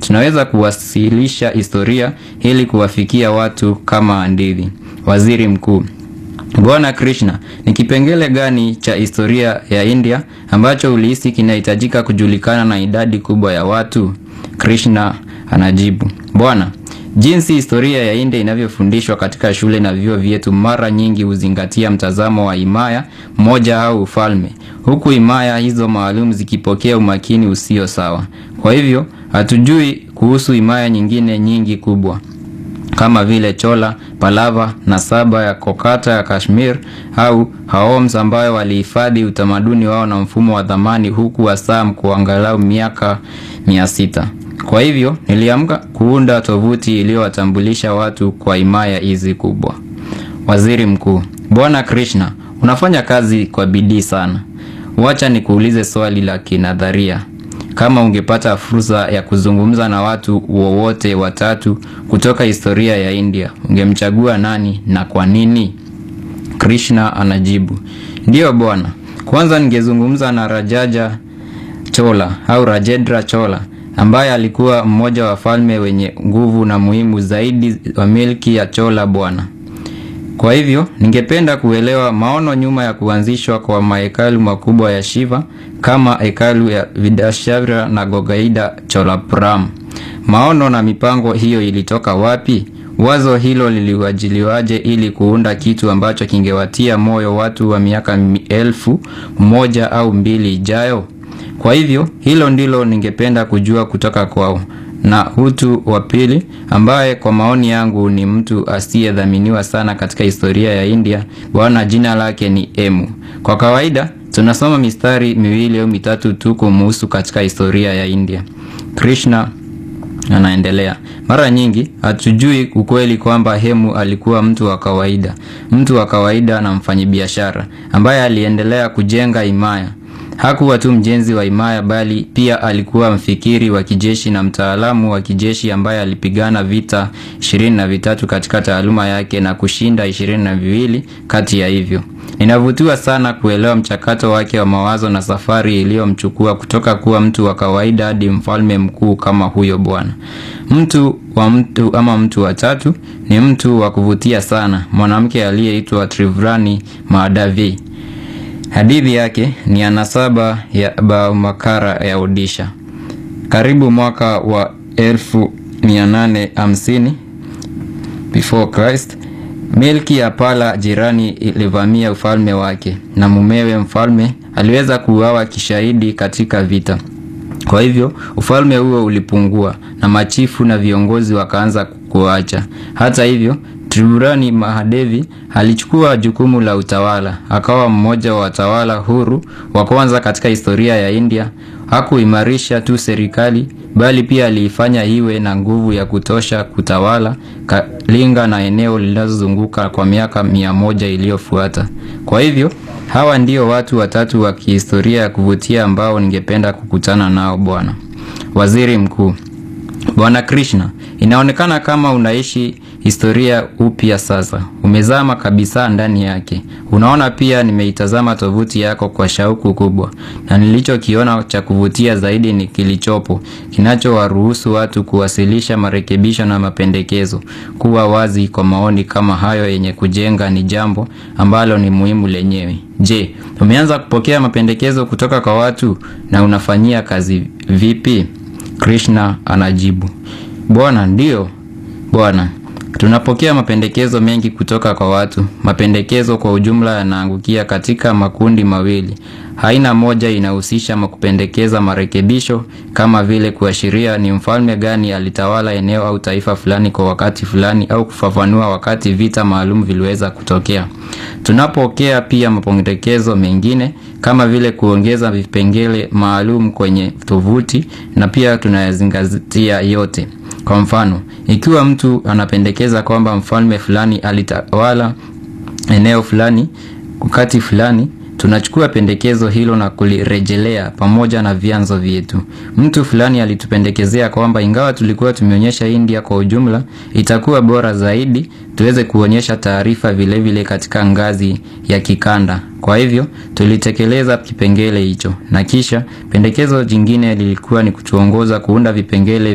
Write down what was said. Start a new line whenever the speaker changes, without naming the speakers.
tunaweza kuwasilisha historia ili kuwafikia watu kama hadithi. Waziri Mkuu: Bwana Krishna, ni kipengele gani cha historia ya India ambacho ulihisi kinahitajika kujulikana na idadi kubwa ya watu? Krishna anajibu: Bwana, jinsi historia ya India inavyofundishwa katika shule na vyuo vyetu mara nyingi huzingatia mtazamo wa himaya moja au ufalme, huku himaya hizo maalum zikipokea umakini usio sawa. Kwa hivyo hatujui kuhusu himaya nyingine nyingi kubwa kama vile Chola, Pallava na Saba ya Kokata ya Kashmir au Haoms ambayo walihifadhi utamaduni wao na mfumo wa dhamani huku Assam kwa angalau miaka mia sita. Kwa hivyo niliamka kuunda tovuti iliyowatambulisha watu kwa himaya hizi kubwa. Waziri Mkuu: Bwana Krishna, unafanya kazi kwa bidii sana. Wacha nikuulize swali la kinadharia. Kama ungepata fursa ya kuzungumza na watu wowote watatu kutoka historia ya India, ungemchagua nani na kwa nini? Krishna anajibu: Ndiyo bwana, kwanza ningezungumza na Rajaja Chola au Rajendra Chola ambaye alikuwa mmoja wa falme wenye nguvu na muhimu zaidi wa milki ya Chola bwana. Kwa hivyo ningependa kuelewa maono nyuma ya kuanzishwa kwa mahekalu makubwa ya Shiva kama hekalu ya Vidashavira na Gogaida Cholapuram. Maono na mipango hiyo ilitoka wapi? Wazo hilo liliwajiliwaje ili kuunda kitu ambacho kingewatia moyo watu wa miaka elfu moja au mbili ijayo? Kwa hivyo hilo ndilo ningependa kujua kutoka kwao. Na Hutu wa pili ambaye kwa maoni yangu ni mtu asiyedhaminiwa sana katika historia ya India, bwana jina lake ni Emu. Kwa kawaida tunasoma mistari miwili au mitatu tu kumuhusu katika historia ya India. Krishna anaendelea. Mara nyingi hatujui ukweli kwamba Hemu alikuwa mtu wa kawaida, mtu wa kawaida na mfanyabiashara ambaye aliendelea kujenga himaya. Hakuwa tu mjenzi wa himaya bali pia alikuwa mfikiri wa kijeshi na mtaalamu wa kijeshi ambaye alipigana vita ishirini na vitatu katika taaluma yake na kushinda ishirini na viwili kati ya hivyo. Ninavutiwa sana kuelewa mchakato wake wa mawazo na safari iliyomchukua kutoka kuwa mtu wa kawaida hadi mfalme mkuu kama huyo bwana. Mtu wa mtu ama mtu wa tatu ni mtu wa kuvutia sana, mwanamke aliyeitwa Trivrani Mahadavi. Hadithi yake ni ya nasaba ya Baumakara ya Odisha. Karibu mwaka wa 1850 before Christ, milki ya Pala jirani ilivamia ufalme wake na mumewe mfalme aliweza kuuawa kishahidi katika vita. Kwa hivyo ufalme huo ulipungua na machifu na viongozi wakaanza kuacha. Hata hivyo Triburani Mahadevi alichukua jukumu la utawala, akawa mmoja wa watawala huru wa kwanza katika historia ya India. Hakuimarisha tu serikali bali pia aliifanya iwe na nguvu ya kutosha kutawala Kalinga na eneo linalozunguka kwa miaka mia moja iliyofuata. Kwa hivyo hawa ndio watu watatu wa kihistoria ya kuvutia ambao ningependa kukutana nao bwana. Waziri Mkuu: Bwana Krishna, inaonekana kama unaishi historia upya sasa. Umezama kabisa ndani yake. Unaona, pia nimeitazama tovuti yako kwa shauku kubwa, na nilichokiona cha kuvutia zaidi ni kilichopo kinachowaruhusu watu kuwasilisha marekebisho na mapendekezo. Kuwa wazi kwa maoni kama hayo yenye kujenga ni jambo ambalo ni muhimu lenyewe. Je, umeanza kupokea mapendekezo kutoka kwa watu na unafanyia kazi vipi? Krishna anajibu, Bwana, ndiyo bwana, tunapokea mapendekezo mengi kutoka kwa watu. Mapendekezo kwa ujumla yanaangukia katika makundi mawili. Aina moja inahusisha kupendekeza marekebisho kama vile kuashiria ni mfalme gani alitawala eneo au taifa fulani kwa wakati fulani au kufafanua wakati vita maalum viliweza kutokea. Tunapokea pia mapendekezo mengine kama vile kuongeza vipengele maalum kwenye tovuti na pia tunayazingatia yote. Kwa mfano, ikiwa mtu anapendekeza kwamba mfalme fulani alitawala eneo fulani wakati fulani, tunachukua pendekezo hilo na kulirejelea pamoja na vyanzo vyetu. Mtu fulani alitupendekezea kwamba ingawa tulikuwa tumeonyesha India kwa ujumla, itakuwa bora zaidi tuweze kuonyesha taarifa vilevile katika ngazi ya kikanda. Kwa hivyo tulitekeleza kipengele hicho, na kisha pendekezo jingine lilikuwa ni kutuongoza kuunda vipengele